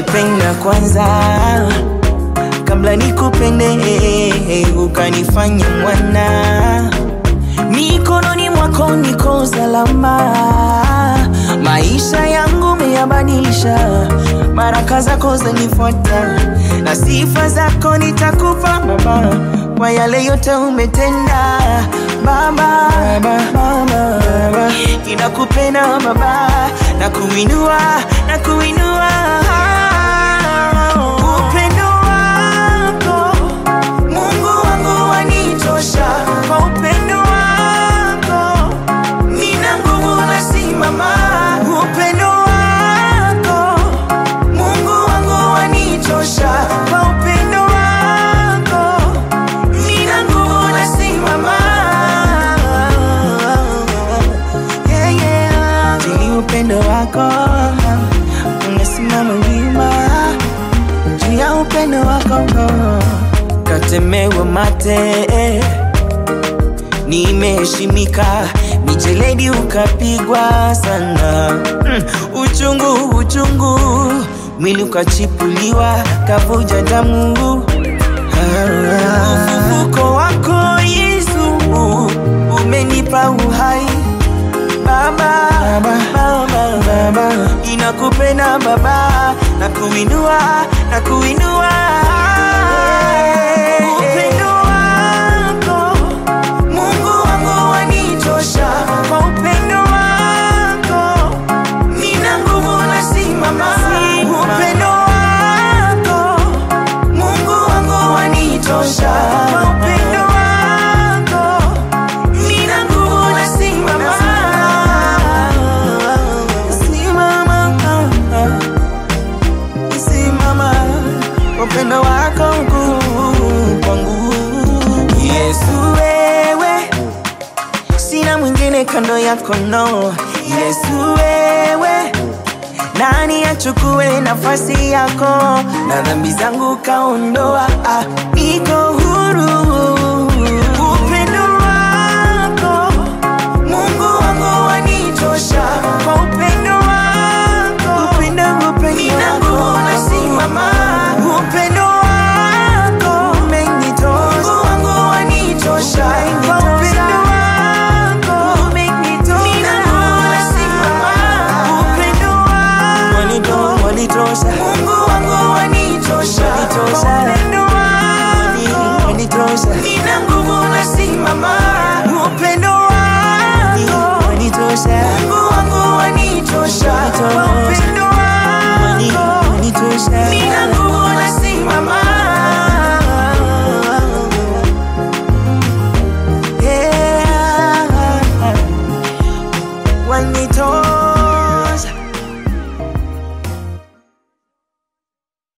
ulinipenda kwanza kabla nikupende, ukanifanya mwana. Mikononi mwako niko salama, maisha yangu meyabadilisha, baraka zako zanifuata na sifa zako nitakupa Baba, kwa yale yote umetenda Baba, Baba, Baba, Baba. Ninakupenda Baba, na kuinua na kuinua upendo wako Mungu wangu wanitosha, kwa upendo wako nina nguvu nasimama. Upendo wako Mungu wangu wanitosha, kwa upendo wako nina nguvu nasimama. Yeah, yeah. Jili upendo wako unasimama wima juu ya upendo wako katemewa mate nimeheshimika mijeledi ukapigwa sana mm, uchungu uchungu mwili ukachipuliwa kavuja damu Ah, ufufuko wako Yesu umenipa uhai Baba, Baba, Baba, Baba. Inakupenda Baba, na kuinua, na kuinua. Upendo wako, Mungu wangu wanitosha. Kwa upendo wako, nina nguvu nasimama. Upendo wako, Mungu wangu wanitosha. Kwa upendo wako, nina nguvu nasimama. Simama, simama, upendo wako mkuu kwangu. Yesu wewe, sina mwingine kando yako no. Yesu wewe, nani achukue nafasi yako na dhambi zangu kaondoa? Ah, niko